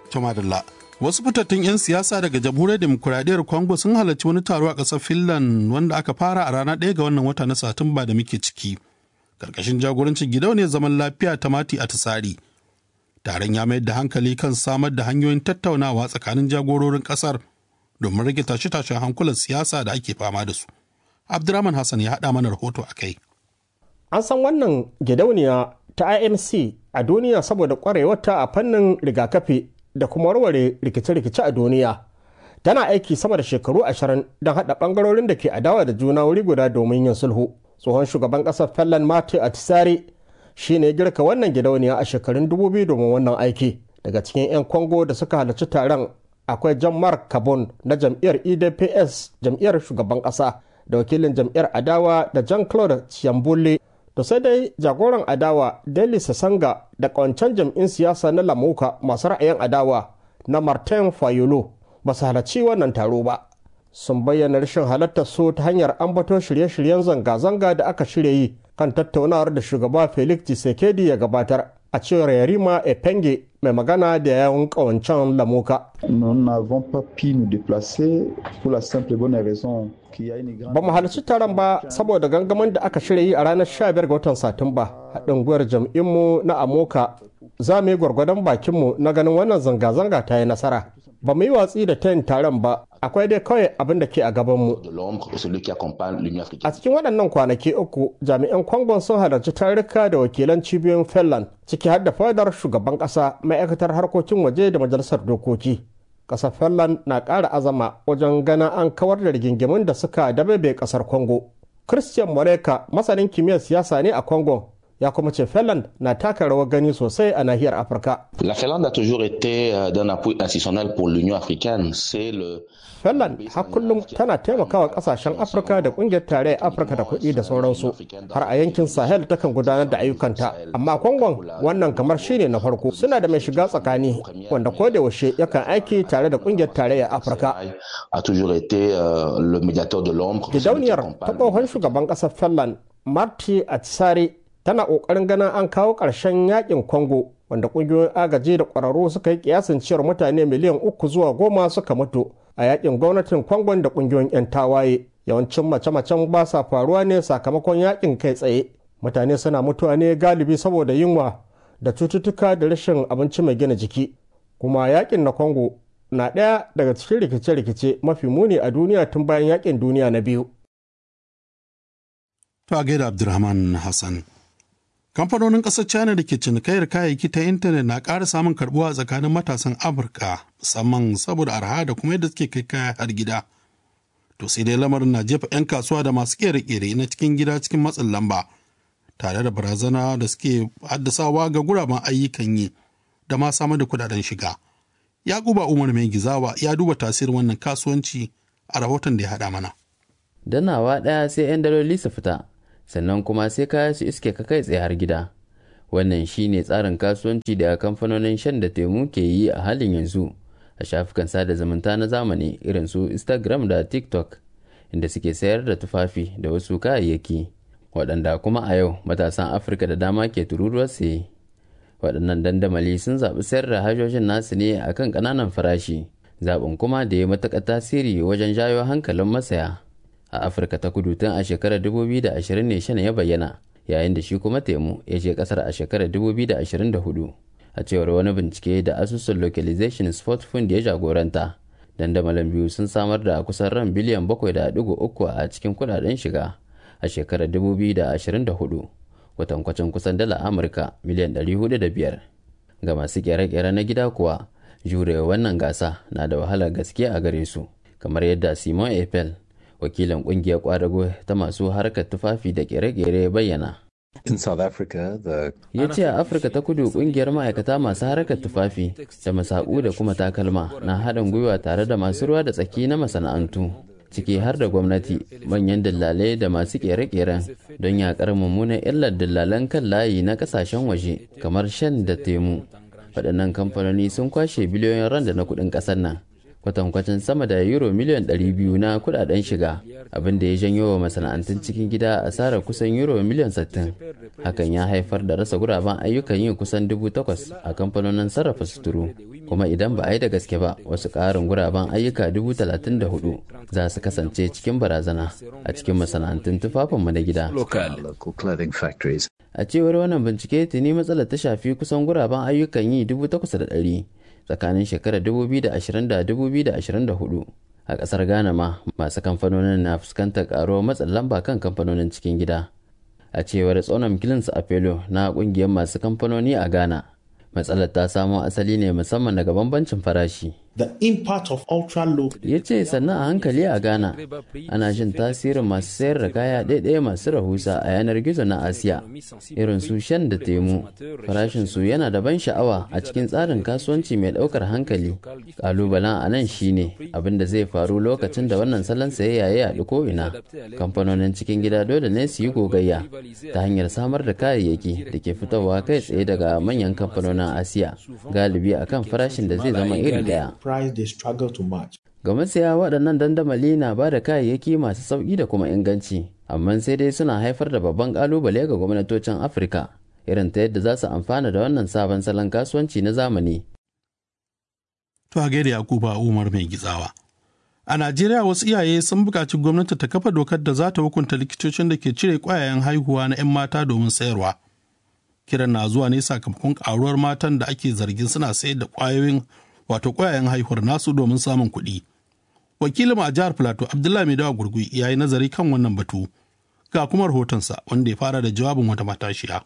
Tumadalla. Wasu fitattun 'yan siyasa daga jamhuriyar demokuraɗiyyar Congo sun halarci wani taro a ƙasar Finland wanda aka fara a ranar ɗaya ga wannan wata na Satumba da muke ciki. Karkashin jagorancin gidauniyar zaman lafiya ta Mati a Tsari. Taron ya mayar da hankali kan samar da hanyoyin tattaunawa tsakanin jagororin ƙasar domin rage tashe-tashen hankulan siyasa da ake fama da su. Abdurrahman Hassan ya haɗa mana rahoto a kai. An san wannan gidauniya ta IMC a duniya saboda ƙwarewarta a fannin rigakafi da kuma warware rikice-rikice a duniya. Tana aiki sama da shekaru ashirin don haɗa ɓangarorin da ke adawa da juna wuri guda domin yin sulhu. Tsohon shugaban ƙasar Finland Mati Atisari shi ne girka wannan gidauniya a shekarun dubu biyu domin wannan aiki. Daga cikin 'yan Congo da suka halarci taron akwai Jean-Marc Kabon na jam'iyyar EDPS jam'iyyar shugaban ƙasa da wakilin jam'iyyar adawa da Jean-Claude Chiambule to sai dai jagoran adawa Deli Sasanga da kawancan jam'in siyasa na Lamuka masu ra'ayin adawa na Martin Fayolo ba su halarci wannan taro ba. Sun bayyana rashin halartar su ta hanyar ambato shirye-shiryen zanga-zanga da aka shirya yi kan tattaunawar da shugaba Felix Tshisekedi ya gabatar a cewar Yarima Epenge mai magana da yawun kawancan Lamuka. Nous n'avons pas pu nous déplacer pour la simple bonne raison Ba mu halarci taron ba saboda gangamin da aka shirya yi a ranar 15 ga watan Satumba haɗin gwiwar jam'inmu na Amoka za mu yi gwargwadon bakinmu na ganin wannan zanga-zanga ta yi nasara. Ba mu yi watsi da tayin taron ba akwai dai kawai abin da ke a gabanmu. A cikin waɗannan kwanaki uku jami'an kwangon sun halarci tarurruka da wakilan cibiyoyin Finland ciki har da fadar shugaban ƙasa ma'aikatar harkokin waje da majalisar dokoki. kasar finland na ƙara azama wajen ganin an kawar da rigingimun da suka dabebe kasar congo christian moreka masanin kimiyyar siyasa ne a congo ya kuma ce finland na taka rawar gani sosai a nahiyar afirka La Finlande a toujours été d'un appui institutionnel pour l'Union africaine. C'est le finland har kullum tana taimakawa kasashen afirka da kungiyar tarayyar afirka da kuɗi da sauransu har a yankin sahel takan gudanar da ayyukanta amma kongon wannan kamar shine na farko suna da mai shiga tsakani wanda ko da yaushe yakan aiki tare da kungiyar tarayyar afirka a toujours été euh, le médiateur de l'ombre. gidauniyar ta tsohon shugaban ƙasar finland marty atisari tana ƙoƙarin ganin an kawo ƙarshen yakin congo wanda ƙungiyoyin agaji da ƙwararru suka yi kiyasin cewar mutane miliyan uku zuwa goma suka mutu a yakin gwamnatin kwangon da ƙungiyoyin 'yan tawaye yawancin mace-macen ba sa faruwa ne sakamakon yakin kai tsaye mutane suna mutuwa ne galibi saboda yunwa da cututtuka da rashin abinci mai gina jiki kuma yakin na congo na ɗaya daga cikin rikice-rikice mafi muni a duniya tun bayan yakin duniya na biyu To a gaida Abdulrahman Hassan. Kamfanonin ƙasar China da ke cinikayyar kayayyaki ta intanet na ƙara samun karɓuwa tsakanin matasan Amurka musamman saboda arha da kuma yadda suke kai kaya har gida. To sai dai lamarin na jefa 'yan kasuwa da masu ƙere-ƙere na cikin gida cikin matsin lamba tare da barazana da suke haddasawa ga guraben ayyukan yi da ma samar da kudaden shiga. Yakuba Umar Mai Gizawa ya duba tasirin wannan kasuwanci a rahoton da ya haɗa mana. danawa ɗaya sai 'yan daloli su fita sannan kuma sai kaya su iske ka kai tsaye har gida wannan shine tsarin kasuwanci da kamfanonin shan da temu ke yi a halin yanzu a shafukan sada zumunta na zamani irin su instagram da tiktok inda suke sayar da tufafi da wasu kayayyaki waɗanda kuma a yau matasan afirka da dama ke tururuwar saye waɗannan dandamali sun zaɓi sayar da hajojin nasu ne a kan ƙananan farashi zaɓin kuma da ya matuƙa tasiri wajen jayo hankalin masaya a afirka ta kudu tun a shekarar 2020 ne shan ya bayyana yayin da shi kuma temu ya je kasar a shekarar 2024 a cewar wani bincike da asusun localization sport fund ya jagoranta dandamalin biyu sun samar da kusan ran biliyan 7.3 a cikin kudaden shiga a shekarar 2024 kwatankwacin kusan dala amurka miliyan 405 ga masu kere-kere na gida kuwa jurewa wannan gasa na da wahalar gaske a gare su kamar yadda simon apple wakilin kungiyar kwadago ta masu harkar tufafi da kere-kere bayyana In South Africa, the ya ce a afirka ta kudu kungiyar ma'aikata masu harkar tufafi da masaku da kuma takalma na haɗin gwiwa tare da masu ruwa da tsaki na masana'antu ciki har da gwamnati manyan dillalai da masu kere-keren don yakar mummunan illar dillalan kan layi na kasashen waje kamar shan da temu waɗannan kamfanoni sun kwashe biliyoyin randa na kuɗin ƙasar nan kwatankwacin sama da euro miliyan 200 na kudaden shiga abin da ya janyo wa masana'antun cikin gida asarar kusan euro miliyan 60 hakan ya haifar da rasa guraben ayyukan yin kusan 8,000 a kamfanonin sarrafa suturu kuma idan ba a yi da gaske ba wasu ƙarin guraben ayyuka dubu talatin da hudu za su kasance cikin barazana a cikin masana'antun tufafinmu na gida a cewar wannan bincike tuni matsalar ta shafi kusan guraben ayyukan yi dubu takwas da ɗari tsakanin shekarar 2020 da 2024 a ƙasar ghana ma masu kamfanonin na fuskantar ƙaruwar matsin lamba kan kamfanonin cikin gida a cewar tsonon kilins apelo na ƙungiyar masu kamfanoni a ghana matsalar ta samo asali ne musamman daga bambancin farashi the impact of ultra low ya ce sannan a hankali a ghana ana jin tasirin masu sayar da kaya ɗaiɗaya masu rahusa a yanar gizo na asiya irin su shan da temu farashin su yana da ban sha'awa a cikin tsarin kasuwanci mai ɗaukar hankali ƙalubalen a nan shine abin da zai faru lokacin da wannan salon sayayya ya yaɗu ko ina kamfanonin cikin gida dole ne su yi gogayya ta hanyar samar da kayayyaki da ke fitowa kai tsaye daga manyan kamfanonin asiya galibi akan farashin da zai zama iri ɗaya price they struggle to match. Ga masaya waɗannan dandamali na ba da kayayyaki masu sauƙi da kuma inganci, amma sai dai suna haifar da babban ƙalubale ga gwamnatocin Afirka, irin ta yadda za su amfana da wannan sabon salon kasuwanci na zamani. To a gaida Yakuba Umar mai gitsawa. A Najeriya wasu iyaye sun buƙaci gwamnati ta kafa dokar da za ta hukunta likitocin da ke cire ƙwayayen haihuwa na 'yan mata domin sayarwa. Kiran na zuwa ne sakamakon ƙaruwar matan da ake zargin suna sayar da ƙwayoyin wato ƙwayayen haihuwar nasu domin samun kuɗi. Wakilin a jihar Filato Abdullahi Maidawa Gurgui ya yi nazari kan wannan batu. Ga kuma rahotonsa wanda ya fara da jawabin wata matashiya.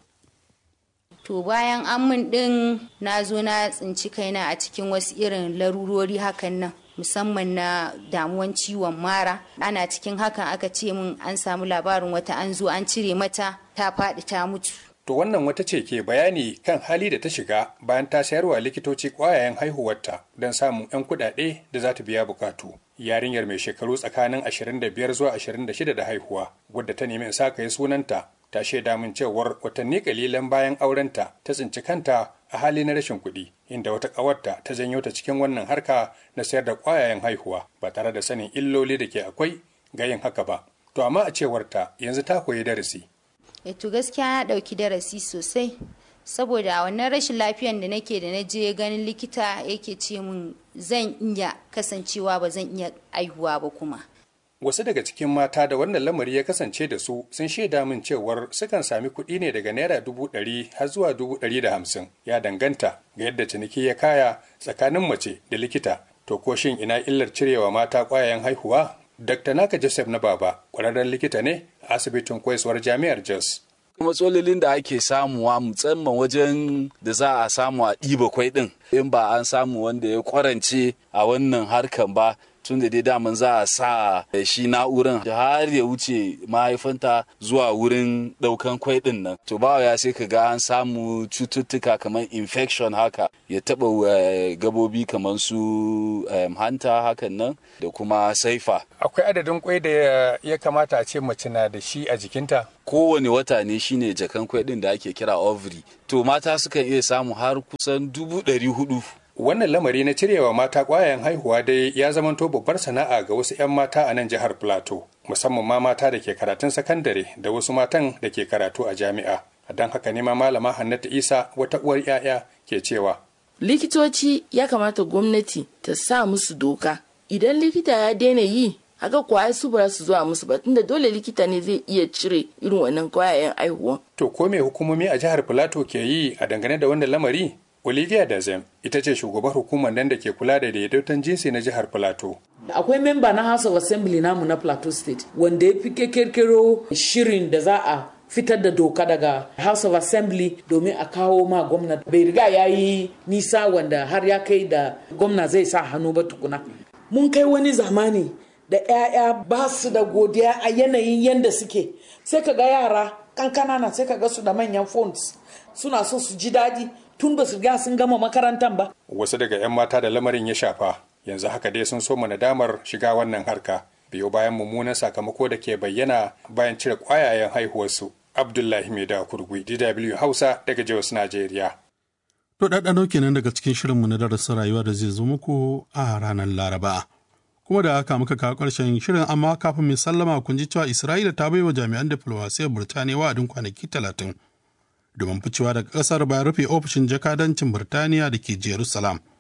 To bayan an min ɗin na zo na tsinci kaina a cikin wasu irin larurori hakan nan musamman na damuwan ciwon mara ana cikin hakan aka ce min an samu labarin wata an zo an cire mata ta faɗi ta mutu. To wannan wata ce ke bayani kan hali da ta shiga bayan ta sayarwa likitoci ƙwayayen haihuwarta don samun 'yan kuɗaɗe da za ta biya bukatu. Yarinyar mai shekaru tsakanin 25 zuwa 26 da haihuwa, wadda ta nemi in sa yi sunanta, ta shaida min cewar watanni kalilan bayan aurenta ta tsinci kanta a hali na rashin kuɗi, inda wata ƙawarta ta janyo ta cikin wannan harka na sayar da ƙwayayen haihuwa ba tare da sanin illoli da ke akwai ga yin haka ba. To amma a cewarta yanzu ta koyi darasi. to gaskiya na ɗauki darasi sosai saboda a wannan rashin lafiyan da nake da na je ganin likita yake ce min zan iya kasancewa ba zan iya aihuwa ba kuma wasu daga cikin mata da wannan lamari ya kasance da su sun shaida min cewar sukan sami kuɗi ne daga naira dubu ɗari har zuwa dubu ɗari da hamsin ya danganta ga yadda ciniki ya kaya tsakanin mace da likita to ko shin ina illar cirewa mata ƙwayayen haihuwa Dr. Naka Joseph na Baba, ƙwararren likita ne a asibitin koyaswar jami'ar Jos. matsalolin da ake samuwa musamman wajen da za a samu a ɗiba kwai ɗin in ba an samu wanda ya kwarance a wannan harkan ba tun da dai daman za a sa shi na'uran har ya wuce mahaifanta zuwa wurin ɗaukan kwai ɗin nan to ba ya sai ka ga an samu cututtuka kamar infection haka ya taɓa gabobi kamar su hanta hakan nan da kuma saifa akwai adadin kwai da ya kamata a ce mace na da shi a jikinta kowane wata ne shine jakan kwai ɗin da ake kira ovary to mata sukan iya samu har kusan dubu ɗari hudu Wannan lamari na cirewa mata ƙwayayen haihuwa dai ya zamanto babbar sana'a ga wasu 'yan mata a nan jihar Plateau, musamman ma mata da ke karatun sakandare da wasu matan da ke karatu a jami'a. Don haka ne ma malama Hannatu Isa wata uwar 'ya'ya ke cewa. Likitoci ya kamata gwamnati ta sa musu doka. Idan likita ya daina yi, haka kwaya su ba su zuwa musu ba tunda dole likita ne zai iya cire irin wannan kwayayen haihuwa. To ko me hukumomi a jihar Plateau ke yi a dangane da wannan lamari? Olivia Dazem ita ce shugabar hukumar nan da ke kula da daidaiton jinsi na jihar Plateau. Akwai memba na House of Assembly namu na Plateau State wanda ya fi kirkiro shirin da za a fitar da doka daga House of Assembly domin a kawo ma gwamna. Bai riga ya yi nisa wanda har ya kai da gwamna zai sa hannu ba tukuna. Mun kai wani zamani da 'ya'ya ba su da godiya a yanayin yadda suke. Sai ka ga yara kankana na sai ka ga su da manyan phones suna so su ji daɗi tun ba su riga sun gama makarantar ba. Wasu daga 'yan mata da lamarin ya shafa yanzu haka dai sun so nadamar shiga wannan harka biyo bayan mummunan sakamako da ke bayyana bayan cire ƙwayayen haihuwarsu. Abdullahi Maida Kurgui, DW Hausa daga Jos, Najeriya. To ɗaɗɗano kenan daga cikin shirinmu na darasin rayuwa da zai zo muku a ranar Laraba. Kuma da haka muka kawo ƙarshen shirin amma kafin mai sallama kun ji cewa Isra'ila ta baiwa jami'an diflomasiyar Burtaniya wa'adin kwanaki talatin domin ficewa daga ƙasar bayan rufe ofishin jakadancin Birtaniya da ke Jerusalem.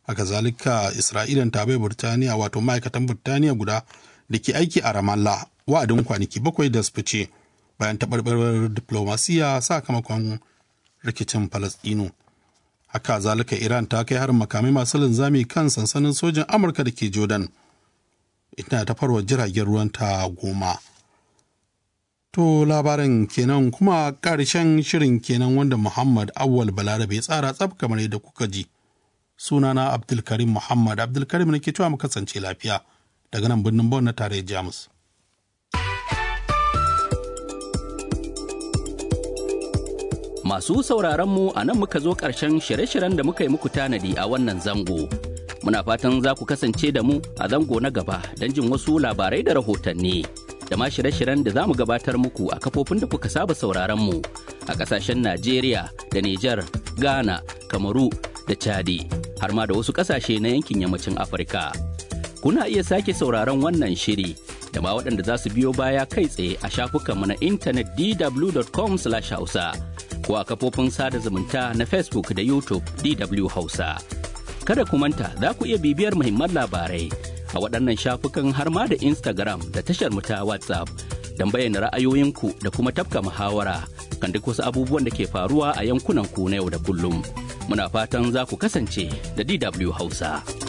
haka zalika isra'ilan ta bai burtaniya wato ma'aikatan burtaniya guda da ke aiki a ramallah wa'adin kwanaki bakwai da su fice bayan taɓarɓarar diplomasiya sakamakon rikicin falastinu haka zalika iran ta kai harin makamai masu linzami kan sansanin sojin amurka da ke jordan ina ta farwa jiragen ruwan ta goma to labarin kenan kuma ƙarshen shirin kenan wanda muhammad awwal balarabe ya tsara tsab kamar yadda kuka ji sunana abdulkarim muhammad abdulkarim ne ke cewa mu kasance lafiya daga nan birnin bon na tarayyar jamus Masu sauraronmu a nan muka zo ƙarshen shirye-shiryen da muka yi muku tanadi a wannan zango. Muna fatan za ku kasance da mu a zango na gaba don jin wasu labarai da rahotanni. Da ma shirye-shiryen da za mu gabatar muku a kafofin da kuka saba sauraronmu a ƙasashen Najeriya da Nijar, Ghana, Kamaru da Chadi, har ma da wasu ƙasashe na yankin yammacin Afirka. Kuna iya sake sauraron wannan shiri da ma waɗanda za su biyo baya kai tsaye a shafukanmu na intanet dw.com/hausa. ko a kafofin sada zumunta na Facebook da YouTube DW Hausa. Kada ku manta za ku iya bibiyar muhimman labarai a waɗannan shafukan har ma da Instagram da tashar mu ta WhatsApp don bayyana ra'ayoyinku da kuma tafka muhawara kan duk wasu abubuwan da ke faruwa a yankunan ku na yau da kullum. Muna fatan za ku kasance da DW Hausa.